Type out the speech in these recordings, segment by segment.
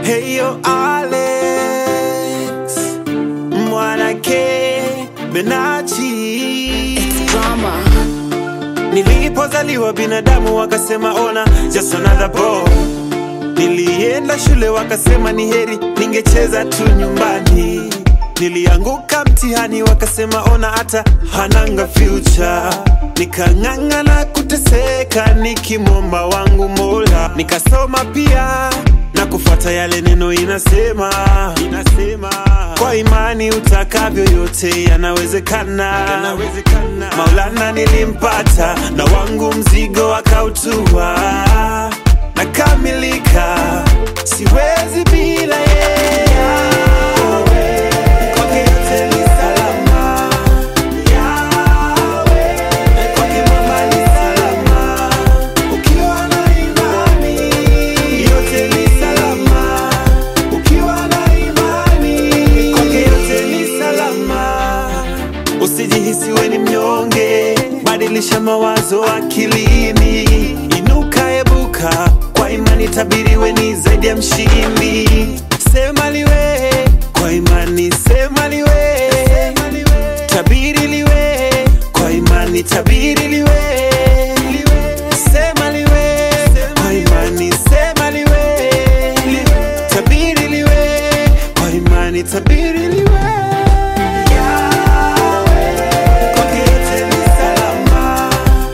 Heyo Alex Mwanake Benachi Drama. Nilipozaliwa binadamu wakasema ona just another boy. Nilienda shule wakasema ni heri ningecheza tu nyumbani. Nilianguka mtihani wakasema ona hata hananga future. Nikang'ang'ana kuteseka nikimwomba wangu Mola, nikasoma pia na kufuata yale neno inasema, inasema kwa imani utakavyo yote yanawezekana, yanawezekana. Maulana nilimpata na wangu mzigo akautua, nakamilika, siwezi bila yeye. Kwake yote ni salama. Yawe, kwake mama ni salama. Ukiwa na imani, yote ni salama. Ukiwa na imani, kwake yote ni salama. Usijihisi we ni mnyonge, badilisha mawazo akilini, inuka ebuka, kwa imani tabiri we ni zaidi ya mshindi. Sema liwe kwa imani, sema liwe, tabiri liwe kwa imani, tabiri liwe, sema liwe kwa imani, sema liwe, tabiri liwe kwa imani, tabiri liwe. Yawe, kwake yote ni salama.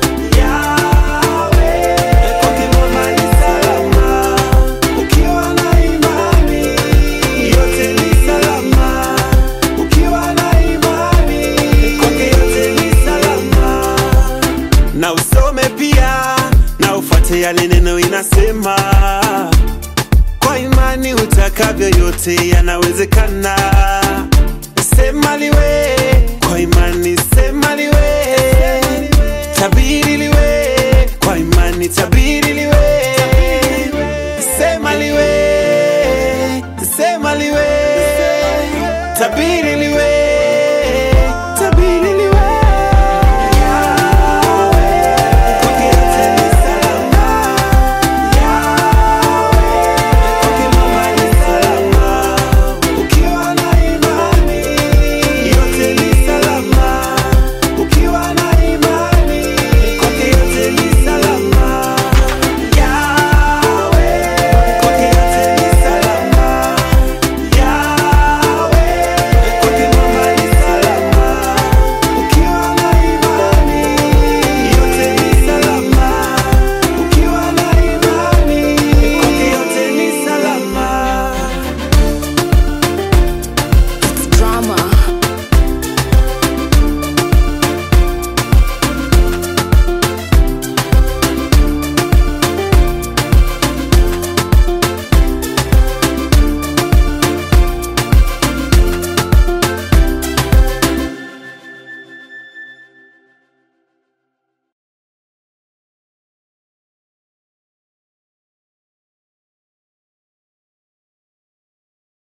Yawe, kwake mama ni salama. Ukiwa na imani, yote ni salama. Ukiwa na imani, kwake yote ni salama. Na usome pia na ufuate yale neno inasema kwa imani utakavyo yote yanawezekana. Sema liwe kwa imani, sema liwe, tabiri liwe kwa imani, tabiri liwe, sema liwe, sema liwe, tabiri liwe.